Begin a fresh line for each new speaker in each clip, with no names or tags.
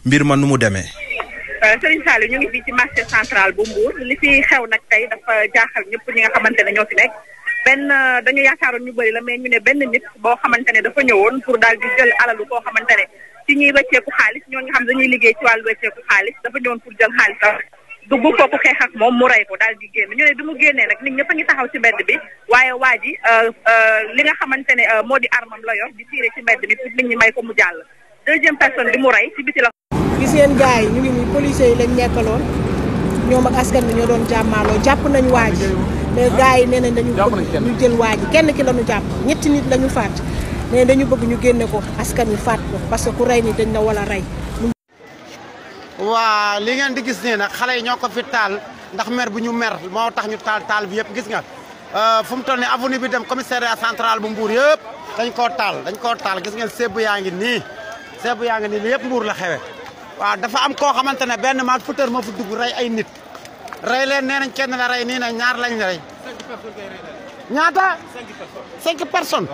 mbir ma nu mu demee.
Serigne Saliou ñu ngi fii ci marché central bu Mbour li fi xew nag tey dafa jaaxal ñëpp ñi nga xamante ne ñoo fi nekk benn dañu yaakaaroon ñu bëri la mais ñu ne benn nit boo xamante ne dafa ñëwoon pour daal di jël alalu koo xamante ne ci ñuy wecceeku xaalis ñoo nga xam dañuy liggéey ci wàllu wecceeku xaalis dafa ñëwoon pour jël xaalis sax dugg kooku xeex ak moom mu rey ko daal di génn ñu ne bi mu génnee nag nit ñëpp a ngi taxaw ci mbedd bi waaye waa ji li nga xamante ne moo di armam la yor di tiire ci mbedd bi pour nit ñi may ko mu jàll deuxième personne bi mu rey ci biti la
gis ngeen gars yi ñu ngi nii policiers yi lañ nekkaloon ñoom ak askan bi ñoo doon jàmmaaloo jàpp nañ waa ji mais gars yi nee nañ dañu bëgg ñu jël waa ji kenn ki la ñu jàpp ñetti nit la ñu faat mais dañu bëgg ñu génne ko askan wi faat ko parce que ku rey ni dañ la wala rey
waa li ngeen di gis nii nag xale yi ñoo ko fi taal ndax mer bu ñu mer moo tax ñu taal taal bi yëpp gis nga fu mu toll nii avenue bi dem commissariat central bu Mbour yëpp dañ koo taal dañ koo taal gis ngeen seebu yaa ngi nii seebu yaa ngi nii li yëpp Mbour la xewe waaw dafa am koo xamante ne benn maag futeur moo fa dugg rey ay nit rey leen nee nañ kenn la rey nii na ñaar lañ rey ñaata cinq personnes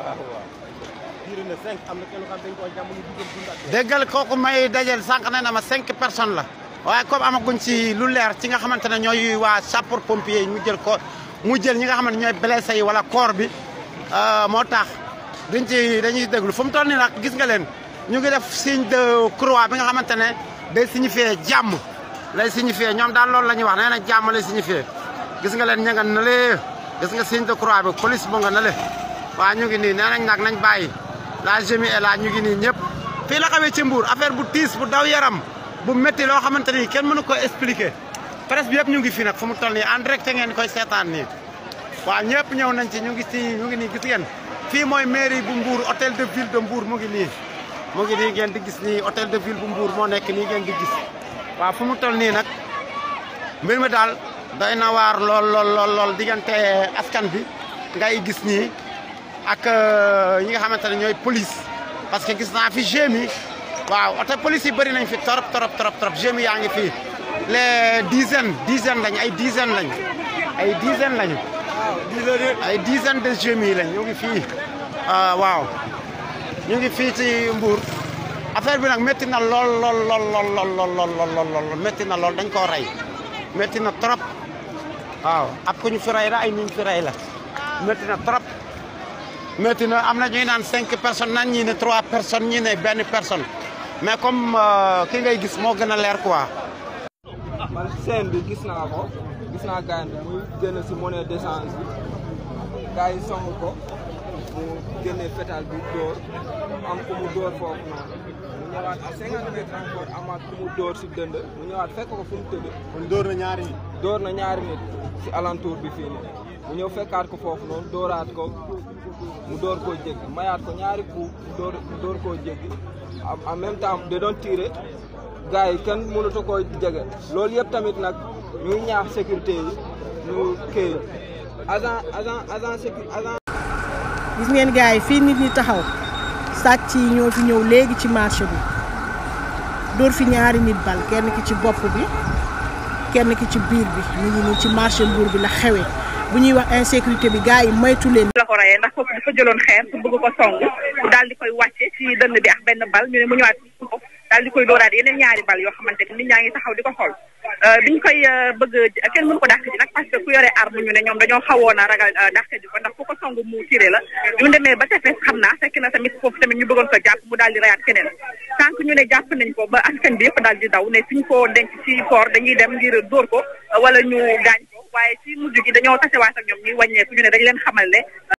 déggal kooku may dajel sànq nee na ma cinq personnes la waaye comme amaguñ ci lu leer ci nga xamante ne ñooy waa sapeur pompier yi mu jël ko mu jël ñi nga xamante ñooy blessé yi wala corps bi moo tax duñ ci dañuy déglu fu mu toll nii nag gis nga leen ñu ngi def signe de croix bi nga xamante ne day signifier jàmm lay signifier ñoom daal loolu la ñuy wax nee na jàmm lay signifier gis nga leen ña nga na lee gis nga signe de croix bi police bu nga na le waa ñu ngi nii nee nañ nag nañ bàyyi la jemi et la ñu ngi nii ñëpp fii la xamee ci Mbour affaire bu tiis bu daw yaram bu métti loo xamante ni kenn mënu ko expliquer presse bi yëpp ñu ngi fi nag fu mu toll nii en direct ngeen koy seetaan nii waaw ñëpp ñëw nañ ci ñu ngi ci ñu ngi nii gis ngeen fii mooy mairie bu Mbour hôtel de ville de Mbour mu ngi nii mu ngi nii ngeen di gis nii hôtel de ville bu Mbour moo nekk nii ngeen di gis waaw fu mu toll nii nag mbir mi daal doy na waar lool lool lool lool diggante askan bi ngay gis nii ak ñi nga xamante ne ñooy police parce que gis naa fi GMI waaw oto police yi bëri nañ fi torop torop torop torop GMI yaa ngi fi les dizaines dizaines lañ ay dizaines lañ ay dizaines lañu ay dizaines de GMI lañ ñu ngi fii waaw ñu ngi fii ci Mbour affaire bi nag métti na lool lool lool lool lool lool lool lool métti na lool dañ koo rey métti na trop waaw ab ku ñu fi rey la ay ñu fi rey la métti na trop métti na am na ñuy naan cinq personnes nan ñii ne trois personnes ñii ne benn personne mais comme ki ngay gis moo gën a leer quoi.
man scène bi gis naa ko gis naa gars bi muy génn si monnaie d'échange bi gars yi song ko mu génne fétal bi dóor am ku mu dóor foofu noonu mu ñëwaat à cinquante mètres encore amaat ku mu dóor si dënd mu ñëwaat fekk ko fu mu tëdd.
kon dóor na ñaari nit.
dóor na ñaari nit si alentour bi fii nii mu ñëw fekkaat ko foofu noonu dóoraat ko mu dóor koo jéggi mayaat ko ñaari coup mu dóor mu dóor koo jéggi en même temps da doon tiire gars yi kenn mënatu koo jege loolu yëpp tamit nag ñuy ñaax sécurité yi ñu kii agent agent agent sécurité agent.
gis ngeen gars yi fii nit ñi taxaw sàcc yi ñoo fi ñëw léegi ci marché bi dóor fi ñaari nit bal kenn ki ci bopp bi kenn ki ci biir bi ñu ngi nii ci marché Mbour bi la xewee bu ñuy wax insécurité bi gars yi moytu leen.
la ko reyee ndax foofu dafa jëloon xeer pour bëgg ko song mu daal di koy wàcce ci dënn bi ak benn bal ñu ne mu ñëwaat ko daal di koy dóoraat yeneen ñaari bal yoo xamante ni nit ñaa ngi taxaw di ko xool biñ koy bëgg kenn mënu ko dàq ji nag parce que ku yore arme ñu ne ñoom dañoo xawoon a ragal dàq ji ko ndax ku ko song mu tiré la ñu demee ba tefes xam naa fekk na tamit foofu tamit ñu bëggoon ko jàpp mu daal di reyaat keneen tant ñu ne jàpp nañ ko ba askan bi yëpp daal di daw ne suñ ko denc ci port dañuy dem ngir dóor ko wala ñu gaañ ko waaye ci mujj gi dañoo tasewaat ak ñoom ñuy wàññeeku ñu ne dañ leen xamal ne